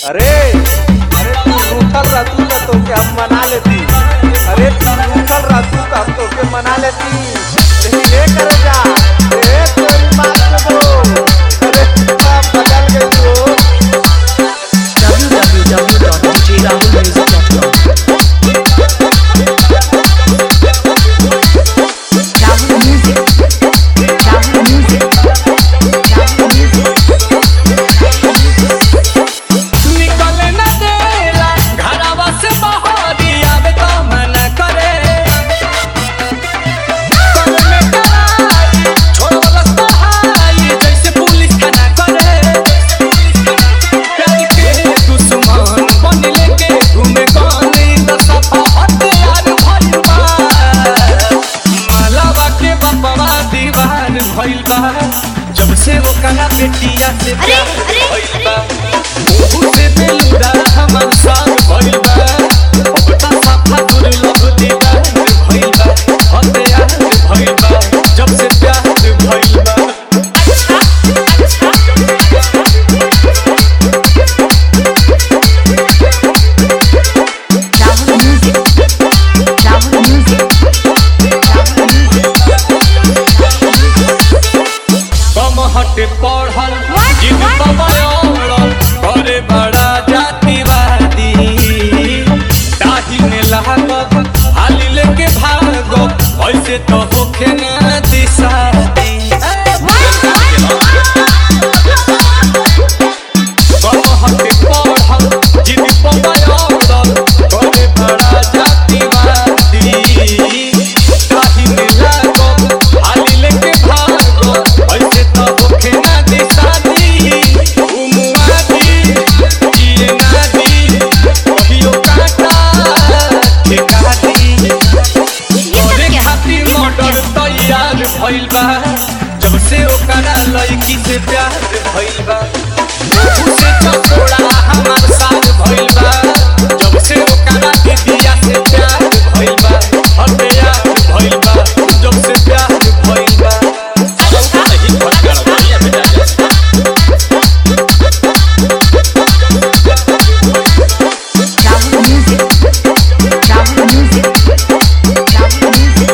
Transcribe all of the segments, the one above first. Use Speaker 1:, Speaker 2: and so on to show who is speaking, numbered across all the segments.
Speaker 1: अरे अरे तू रूठल रहतू तो तोके हम मना लेती अरे तू रूठल रहतू तो हम तोके मना लेती लेकिन ये कर जा ए तेरी माँ के दो अरे बाप बदल गई हो
Speaker 2: www.djrahulmusic.com Rahul Music Rahul Music Rahul Music
Speaker 3: निकले न देला घरवा से बहरी आवे तो मन करे कल में कराई छोड़वलस बहाई जैसे पुलिस थाना करे प्यार के दुश्मन बन लेके घूमे गाने त सफा हथियार भइल बा मालावा के बपवा दीवार भइल बा जब से वो कला बेटिया से प्यार भइल बा मुझे बेलुरा हमर साथ भइल बा अब त साफा दुर्लभ दीदार भइल बा हथियार भइल बा जब से प्यार भइल बा
Speaker 2: Rahul Music Rahul Music Rahul Music
Speaker 3: कम हट पढ़ल जिद पवड़ल करे बड़ा जातिवादी ताही में लागत हाली लेके भागो ऐसे तो होखे ना दिशादी कम हट पढ़ल जिद पवड़ल करे बड़ा जातिवादी ताही में लागत हाली लेके भागो ऐसे तो होखे ना दिशादी उमुआदी जिए नादी कहियो काटा ठेकादी तोरे खातिर मर्डर तैयार भइल बा जब से ओकरा लड़की से प्यार भइल बा उसे चकोड़ा हमार साथ भइल बा जब से ओकरा दीदिया से प्यार भइल बा हथियार भइल बा जब से प्यार भइल बा नहीं भटकल भैया बेटा
Speaker 2: Rahul Music Rahul Music Rahul Music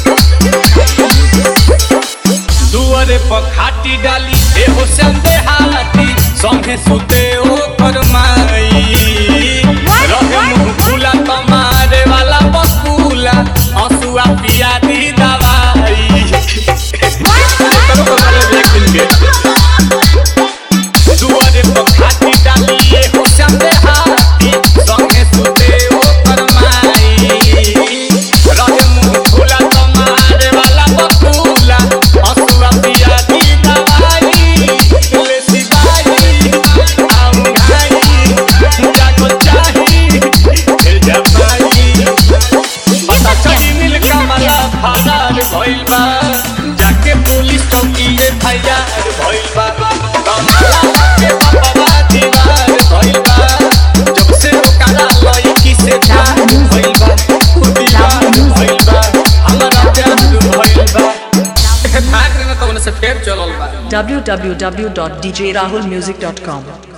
Speaker 3: दुआरे पर खाटी डाली एहो संदे हाथी संगे सुते ओ फरमाई रहे मुंह खुला तमारे वाला बकुला हंसुआ पिया दी दवाई करो करो एक दिन के दुआरे पर खाटी डाली एहो संदे हाथी संगे सुते ओ फरमाई रहे मुंह खुला तमारे वाला बकुला हंसुआ पिया दी दवाई ले सिपाही आऊ घाई जागो चाही फिर जमाई पता चली मिल कमला फरार भइल बा जाके पुलिस चौकी एफआईआर भइल बा कमला के बाबा दीवार भइल बा जब से ओकरा लड़की से प्यार भइल बा दीवार भइल बा हमारा प्यार भइल बा भाग रहे ना तो उनसे फेर चलल बा
Speaker 4: www.djrahulmusic.com